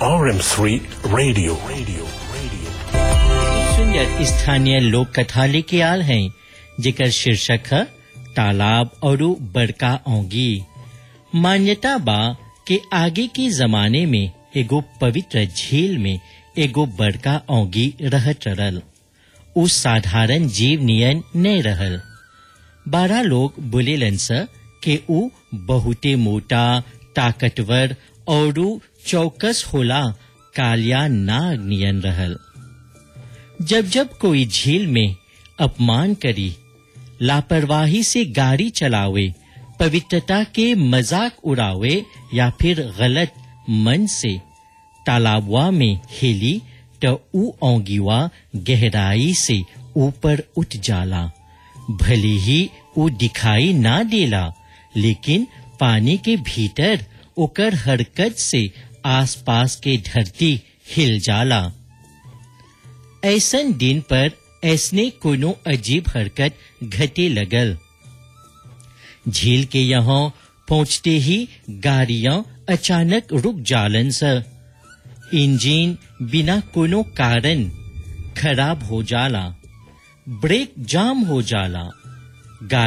RM3 Radio. Radio. Radio. सुंदर स्थानीय लोक कथा लेके आल हैं जेकर शीर्षक है तालाब और बड़का औंगी मान्यता बा के आगे के जमाने में एगो पवित्र झील में एगो बड़का औंगी रहत रहल उ साधारण जीव नियन नहीं रहल बारह लोग बोलेलन स के उ बहुते मोटा ताकतवर और चौकस होला कालिया नाग नियन रहल जब जब कोई झील में अपमान करी लापरवाही से गाड़ी चलावे पवित्रता के मजाक उड़ावे या फिर गलत मन से तालाबवा में हिली तो ऊ औंगीवा गहराई से ऊपर उठ जाला भले ही ऊ दिखाई ना देला लेकिन पानी के भीतर ओकर हरकत से आसपास के धरती हिल जाला ऐसन दिन पर ऐसने कोनो अजीब हरकत घटे लगल झील के यहाँ पहुंचते ही गाड़ियां अचानक रुक जालन स इंजन बिना कोनो कारण खराब हो जाला ब्रेक जाम हो जाला